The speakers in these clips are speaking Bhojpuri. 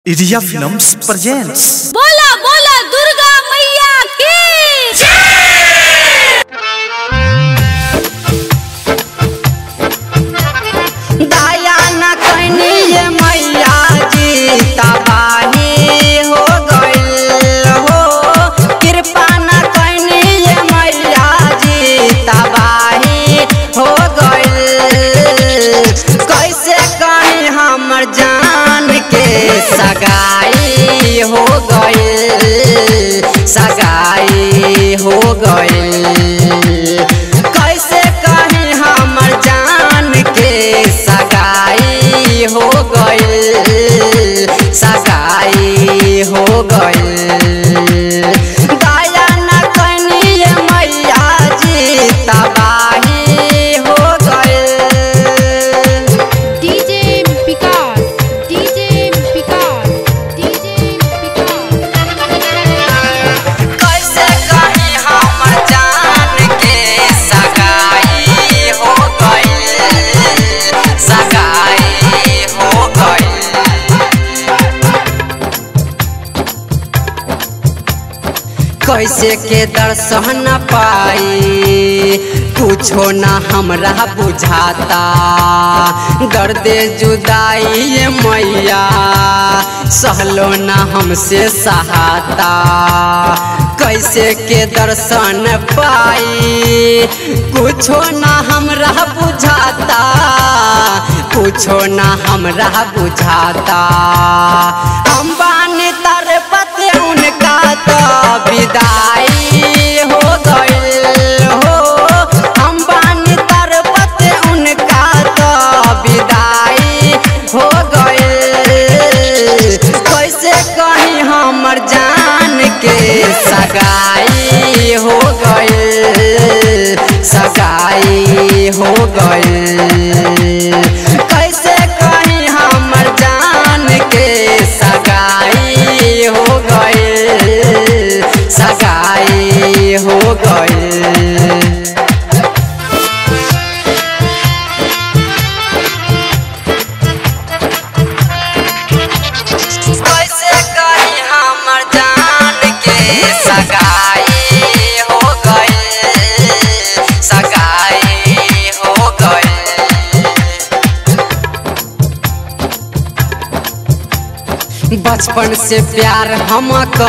इरिया फिल्म्स प्रेजेंट्स बोला बोला दुर्गा मैया की दया न कनी ये मैया जी तबाही हो गइल हो कृपा न कनी ये मैया जी तबाही हो गइल कैसे कहीं हमर जान के सगाई हो गइल सगाई हो गइल कैसे कहीं हमर जान के सगाई हो गइल सगाई हो गइल दया न कनिए मैया जी तबाही हो गइल DJ Vikas DJ Vikas DJ Vikas कैसे कहीं हमर जान के सगाई हो गइल सगाई हो गइल कैसे के दर्शन पाई कुछो ना हमरा बुझाता दर्द जुदाई ये मैया सहलो ना हमसे सहाता कैसे के दर्शन पाई कुछो ना हमरा बुझाता कुछो ना हमरा बुझाता हम बानी तर पते उनका तो विदाई हो गइल हो हम बानी तर पते उनका तो विदाई हो गइल कैसे कहीं हमर जान के सगाई हो गइल सगाई हो गइल कैसे कहीं हमर जान के सगाई हो गइल सगाई हो गइल कैसे कहीं हमर जान के सगाई हो गइल सगाई हो गइल बचपन से प्यार हम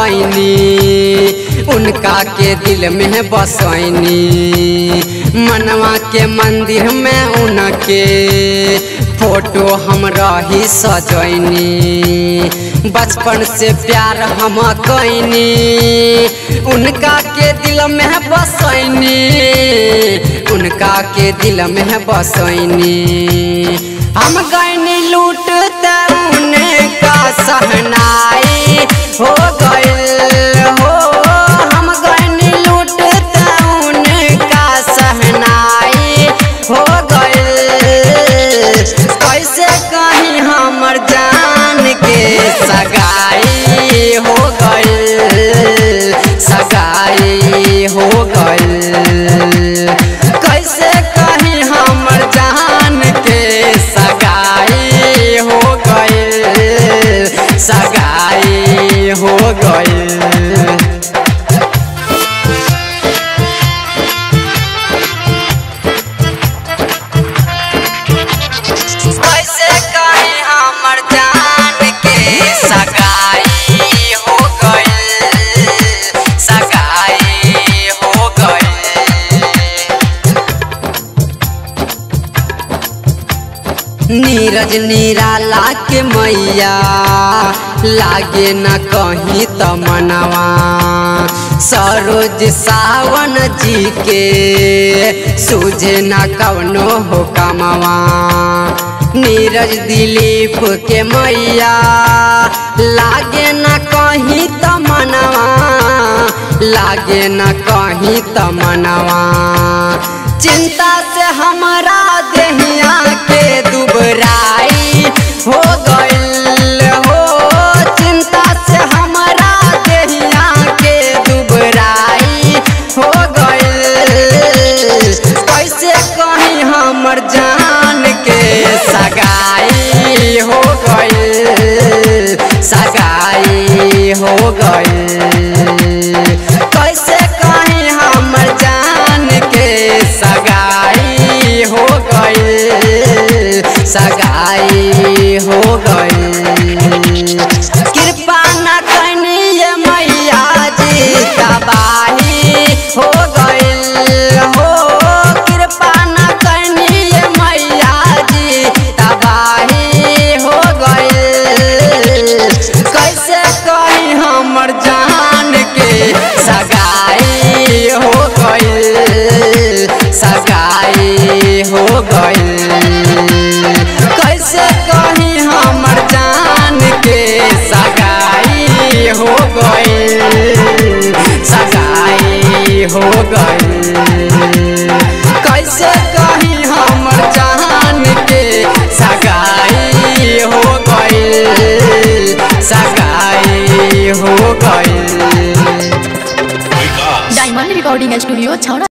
कैनी उनका के दिल में बसैनी मनवा के मंदिर में उनके फोटो हम रही सजैनी बचपन से प्यार हम कैनी उनका के दिल में बसैनी उनका के दिल में बसैनी हम गैनी लूटते उनका सहनाई हो गइल हो हम गैनी लूटते उनका सहनाई हो गइल कैसे कहीं हमर जान के सगाई हो गइल सगाई हो गइल कैसे कहीं हमर जान के सगाई हो गइल सगाई हो गइल कैसे कहीं हमर जान के सगाई हो गइल सगाई हो गइल नीरज निराला के मैया लागे न कहीं त मनवा सरोज सावन जी के सूझे न कवनो हो कमवा नीरज दिलीप के मैया लागे न कहीं त मनवा लागे न कहीं त मनवा चिंता से हमारा देहिया के दुबराई हो गइल हो चिंता से हमारा देहिया के दुबराई हो गइल कैसे कहीं हमर जान के सगाई हो गइल सगाई हो गए डायमंड रिकॉर्डिंग स्टूडियो छौड़ा